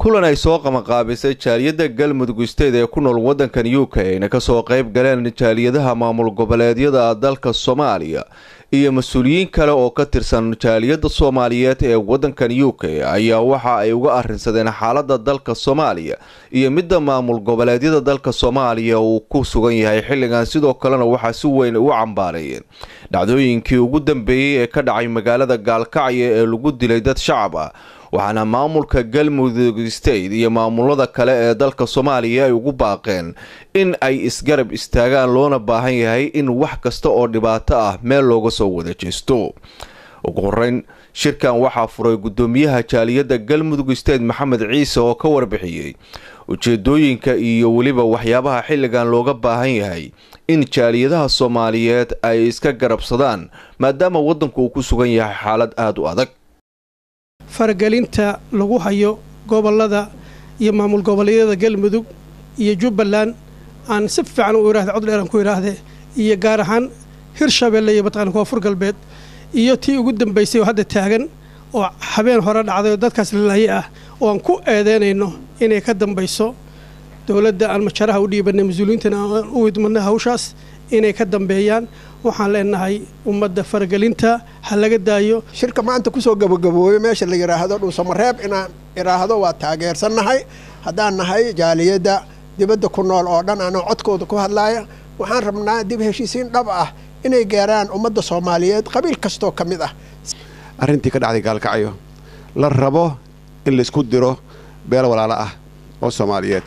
kulan ay soo qabanqaabisay jaaliyadda galmudug state ee ku nool waddankan u k ayna kasoo qayb galeen jaaliyadaha maamul goboleedyada dalka soomaaliya iyo mas-uuliyiin kale oo ka tirsan jaaliyadda soomaaliyeed ee waddankan u k ayaa waxa ay uga arrinsadeen xaaladda dalka soomaaliya iyo midda maamul goboleedyada dalka soomaaliya uu ku sugan yahay xilligan sidoo kalena waxaa si weyn u cambaareeyeen dhacdooyinkii ugu dambeeyey ee ka dhacay magaalada gaalkacyo ee lagu dilay dad shacab ah waxaana maamulka galmudug state iyo maamulada kale ee dalka soomaaliya ay ugu baaqeen in ay isgarab istaagaan loona baahan yahay in wax kasta oo dhibaato ah meel looga soo wada jeesto ugu horeyn shirkan waxaa furay gudoomiyaha jaaliyadda galmudug state maxamed ciise oo ka warbixiyey ujeedooyinka iyo weliba waxyaabaha xilligan looga baahan yahay in jaaliyadaha soomaaliyeed ay iska garabsadaan maadaama waddanku uu ku sugan yahay xaalad aada u adag faragelinta lagu hayo gobolada iyo maamul goboleedyada galmudug iyo jubbaland aan si fiican u ihahda cod dheeran ku idhaahdee iyo gaar ahaan hirshabeelle iyo mataqana koonfur galbeed iyo tii ugu dambaysay oo hadda taagan oo habeen hore dhacday oo dadkaas lalaye ah oo aan ku eedeynayno inay ka dambayso dowladda aan majaraha u dhiibanay mas-uuliyiintana aan u idmadnay hawshaas inay ka dambeeyaan waxaan leenahay ummadda faragelinta ha laga daayo shirka maanta kusoo gabagaboobay meesha la yidhaahdo dhuusamareeb inaan idhaahdo waa taageersannahay haddaan nahay jaaliyadda dibadda ku nool oo dhan anoo codkooda ku hadlaaya waxaan rabnaa dib heshiisiin dhab ah inay gaaraan ummadda soomaaliyeed qabiil kastoo ka mid ah arrintii ka dhacday gaalkacyo la rabo in laysku diro beel walaalo ah oo soomaaliyeed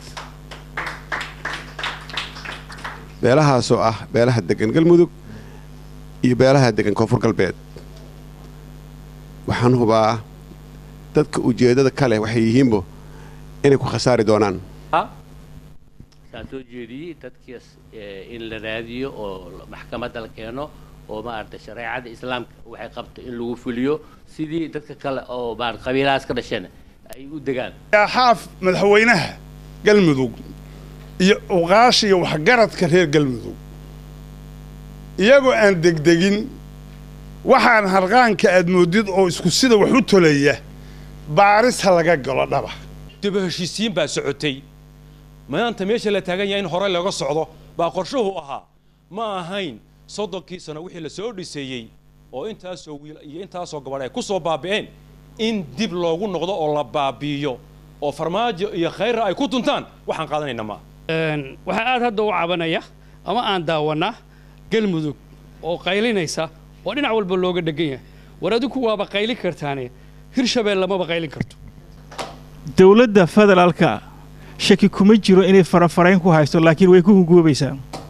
beelahaasoo ah beelaha degan galmudug iyo beelaha degan koonfur galbeed waxaan hubaa dadka ujeeddada ka leh waxay yihiinbo inay ku khasaari doonaan saan soo jeediyey dadkiis in la raadiyo oo maxkamadda la keeno oo maaragtay shareecada islaamka waxay qabto in lagu fuliyo sidii dadka kale oo maarata qabiilahaas ka dhasheen ay u degaan xaaf madaxweynaha galmudug iyo uqaasha iyo waxgaradka reer galmudug iyagoo aan degdegin waxaan harqaanka aad moodid oo isku sida wax u tolaya baaris ha laga galo dhaba diba heshiisiin baa socotay maanta meesha la taagan yahay in hore looga socdo baa qorshuhu ahaa ma ahayn soddonkii sano wixii la soo dhiseeyey oo intaasoo wiil iyo intaasoo gabadh ay ku soo baabi'een in dib loogu noqdo oo la baabi'iyo oo farmaajo iyo khayrra ay ku tuntaan waxaan qaadanayna maa waxaa aad hadda u cabanaya ama aan daawanaa galmudug oo qaylinaysa oo dhinac walba looga dhegan yahay war adinku waaba qaylin kartaane hirshabelle maba qaylin karto dowladda federaalka shaki kuma jiro inay farafarayn ku haysto laakiin way ku hungoobaysaa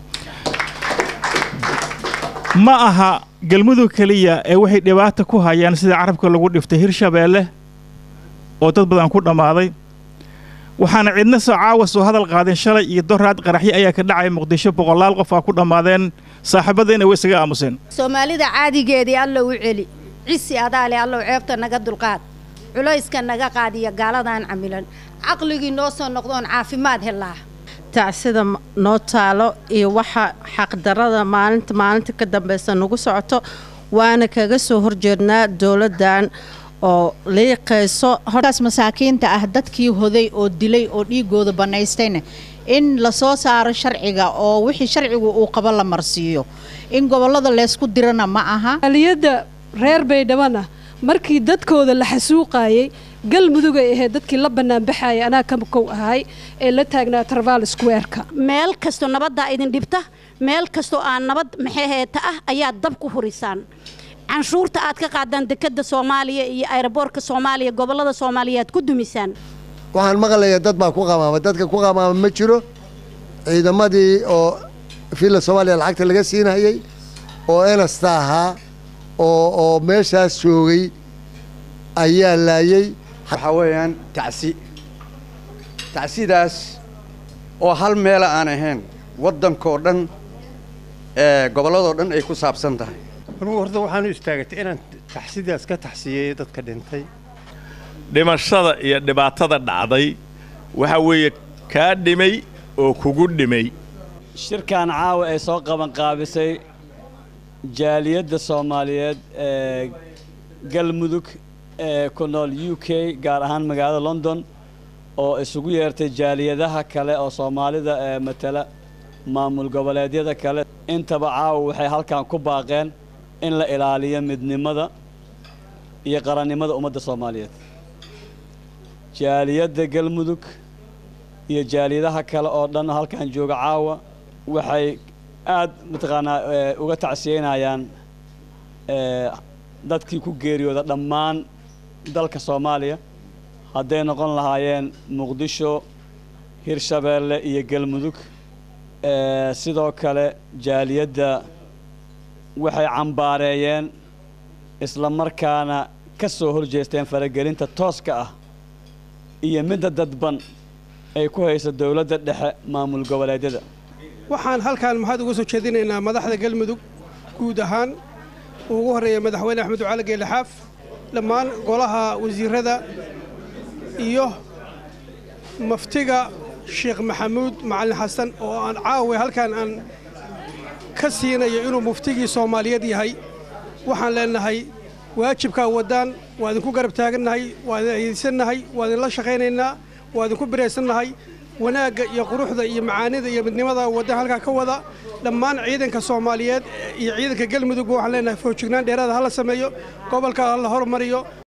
ma aha galmudug keliya ee waxay dhibaata ku hayaan sida carabka lagu dhiftay hirshabeelle oo dad badan ku dhammaaday waxaana cidna soo caawa soo hadal qaadeen shalay iyo doraad qaraxyo ayaa ka dhacaya muqdisho boqolaal qof aa ku dhammaadeen saaxiibadayna way isaga aamuseen soomaalida caadigeedii allow u celi cisi adaale allow ceebta naga dulqaad culayska naga qaadiya gaaladan camilan caqligii noo soo noqdoon caafimaad helaa tacsida noo taalo iyo waxa xaqdarada maalinta maalinta ka dambaysa nagu socoto waana kaga soo horjeednaa dowladdan oo liiqayso hortaas masaakiinta ah dadkii hoday oo dilay oo dhiigooda bannaystayna in lasoo saaro sharciga oo wixii sharcigu uu qabo la marsiiyo in gobollada leysku dirana ma aha aliyadda reer baydhabana markii dadkooda la xasuuqaayey galmudug ay ahayd dadkii la banaanbaxaaya anaa ka kow ahay ee la taagnaa tarval squareka meel kastoo nabaddaa idin dhibta meel kastoo aan nabad maxeheeta ah ayaad dab ku hurisaan canshuurta aad ka qaadaan dekadda soomaaliya iyo ayroboorka soomaaliya gobollada soomaaliya aad ku dumisaan waxaan maqlayaa dad baa ku qamaama dadka ku qamaama ma jiro ciidamadii oo villa soomaaliya lacagta laga siinayey oo enasta ahaa oo oo meeshaas joogay ayaa laayey waxaa weeyaan tacsi tacsidaas oo hal meela aan ahayn waddankoo dhan ee gobolladoo dhan ay ku saabsan tahay anugu horta waxaanu istaagatay inaan taxsidaas ka taxsiyeeyo dadka dhintay dhimashada iyo dhibaatada dhacday waxa weeye kaa dhimay oo kugu dhimay shirkan caawa ay soo qabanqaabisay jaaliyadda soomaaliyeed ee galmudug ee ku nool u k gaar ahaan magaalada london oo isugu yeertay jaaliyadaha kale oo soomaalida ee matala maamul goboleedyada kale intaba caawa waxay halkan ku baaqeen in la ilaaliyo midnimada iyo qarannimada ummadda soomaaliyeed jaaliyadda galmudug iyo jaaliyadaha kale oo dhan halkan jooga caawa waxay aad mataqaanaa uga tacsiyeynayaan dadkii ku geeriyooda dhammaan dalka soomaaliya hadday noqon lahaayeen muqdisho hirshabeelle iyo galmudug sidoo kale jaaliyadda waxay cambaareeyeen isla markaana ka soo horjeesteen faragelinta tooska ah iyo midda dadban ay ku hayso dowladda dhexe maamul goboleedyada waxaan halkaan maxaad uga soo jeedinaynaa madaxda galmudug guud ahaan uu ugu horreeya madaxweyne axmed ducaali geele xaaf dhammaan golaha wasiirada iyo maftiga sheekh maxamuud macalin xasan oo aan caawa halkaan aan ka siinayo inuu muftigii soomaaliyeed yahay waxaan leenahay waajibkaa waddaan waa idinku garab taagannahay waa idin aydsannahay waa idinla shaqaynaynaa waa idinku biraysannahay wanaagga iyo quruxda iyo macaanida iyo midnimada wadda halkaa ka wada dhammaan ciidanka soomaaliyeed iyo ciidanka galmudugba waxaan leenahay foojignaan dheeraada ha la sameeyo gobolka ha la hormariyo